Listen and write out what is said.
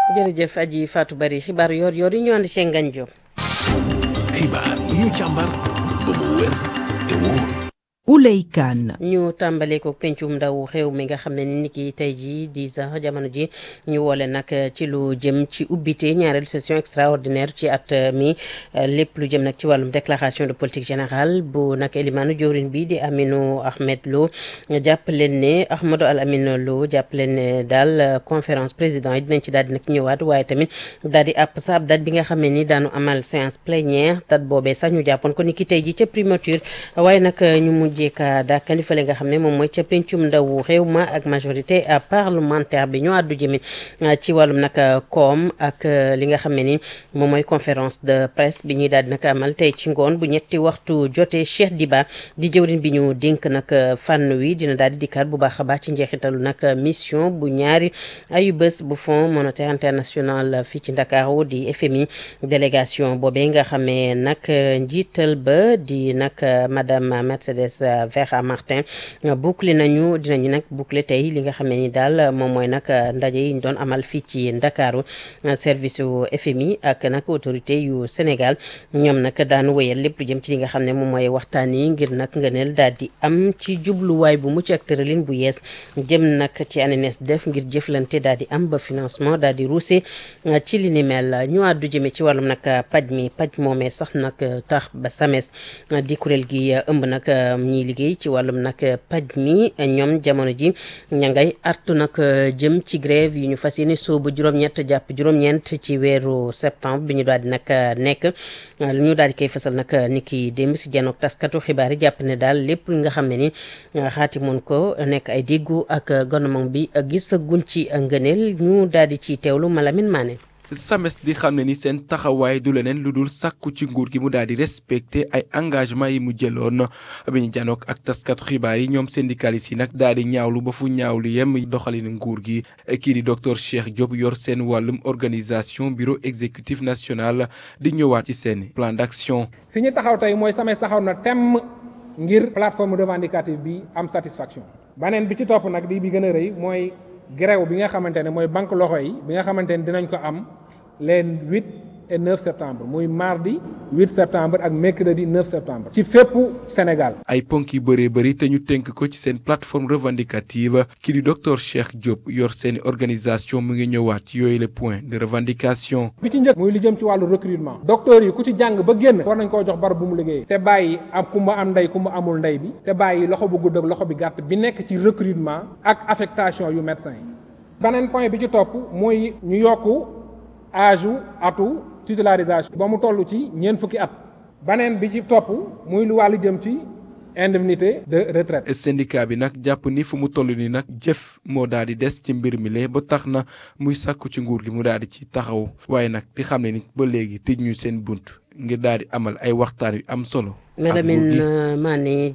jërëjëf aji Fatou Bari xibaar yoor yoor yi ñu ànd ci Ngagne Diop. xibaar yi ñu càmbar ba mu wér te wóor. Ouley Kane ñu tàmbalee ko pencum ndaw xew mi nga xam ne ni ki tey jii di sax jamono ji ñu woole nag ci lu jëm ci ubbite ñaareelu session extraordinaire ci at mi lépp lu jëm nag ci wàllum déclaration de politique générale bu nag elimaanu jawrin bi di Aminou Ahmed Lo jàpp leen ne Ahmadou Al Amin Lo jàpp leen ne daal conférence président yi dinañ ci daal di nag ñëwaat waaye tamit daal di àpp sa ab date bi nga xam ne ni daanu amal séance plénière date boobee sax ñu jàppoon ko ni ki tey ji ca primature waaye nag ñu mujj ka daakandi fële nga xam ne moom mooy ca pencum ndaw réew ma ak majorité parlementaire bi ñu àddu jëmit ci wàllum nag koom ak li nga xam ne ni moom mooy conférence de presse bi ñuy daal di nag amal tey ci ngoon bu ñetti waxtu jotee Cheikh Diba di jëwriñ bi ñu dénk nag fànn wi dina daal di dikkaat bu baax a baax ci njeexitalu nag mission bu ñaari ayu bés bu Fonds monétaire international fii ci Ndakaaru di FMI délégation boobee nga xamee nag njiital ba di nag madame Mercedes Vera Martin boucler nañu dinañu nag boucler tey li nga xam ne ni daal moom mooy nag ndaje yi ñu doon amal fii ci Ndakaaru service yu FMI ak nag autorité yu Sénégal ñoom nag daanu wéyal lépp lu jëm ci li nga xam ne moom mooy waxtaan yi ngir nag ngëneel daal di am ci jubluwaay bu mucc ak tëralin bu yees jëm nag ci ANES def ngir jëflante daal di am ba financement daal di ruuse ci li ni mel ñu àddu jëme ci wàllum nag paj mi paj moomee sax nag tax ba SAMES di kuréel gi ëmb nag ñiy liggéey ci wàllum nag paj mi ñoom jamono ji ña ngay artu nag jëm ci grève yi ñu fas yéene soobu juróom-ñett jàpp juróom-ñeent ci weeru septembre bi ñu daal di nag nekk ñu daal di koy fasal nag ni ki démb si janook taskatu xibaar yi jàpp ne daal lépp li nga xam ne ni xaati mun ko nekk ay déggu ak gouvernement bi gis guñ ci ngëneel ñu daal di ci teewlu Malamine Mané SAMES di xam ne ni seen taxawaay du leneen lu dul sàkku ci nguur gi mu daal di respecté ay engagement yi mu jëloon bi ñu janook ak taskatu xibaar yi ñoom syndicalistes yi nag daal di ñaawlu ba fu ñaawlu yem doxalinu nguur gi kii di docteur Cheikh Diop yor seen wàllum organisation bureau exécutif national di ñëwaat ci seen plan d'action. fi ñu taxaw tey mooy SAMES taxaw na temm ngir plateforme revendicative bi am satisfaction. baneen bi ci topp nag di bi gën a rëy mooy grève bi nga xamante ne mooy banque loxo yi bi nga xamante ne dinañ ko am. les 8 et 9 septembre muy mardi 8 septembre ak mercredi 9 septembre. ci fépp Sénégal. ay ponk yu bëree bëri te ñu tënk ko ci seen plateforme revendicative kii di docteur Cheikh Diop yor seen organisation mu ngi ñëwaat ci yooyu les points de revendication. bi ci njëkk muy li jëm ci wàllu recrutement. docteur yi ku ci jàng ba génn. war nañ koo jox barab bu mu liggéeyee. te bàyyi am ku mu am ndey ku mu amul ndey bi. te bàyyi loxo bu gudd ak loxo bi gàtt bi nekk ci recrutement ak affectation yu médecin yi. beneen point bi ci topp mooy ñu yokku. âge u atu titularisation ba mu toll ci ñeent fukki at baneen bi ci topp muy lu wàllu jëm ci indemnité de retraite syndicat bi nag jàpp ni fu mu toll ni nag jëf moo daal di des ci mbir mi lee ba tax na muy sàkku ci nguur gi mu daal di ci taxaw waaye nag di xam ne ni ba léegi tëj ñu seen bunt ngir daal di amal ay waxtaan yu am solo Malamine Mané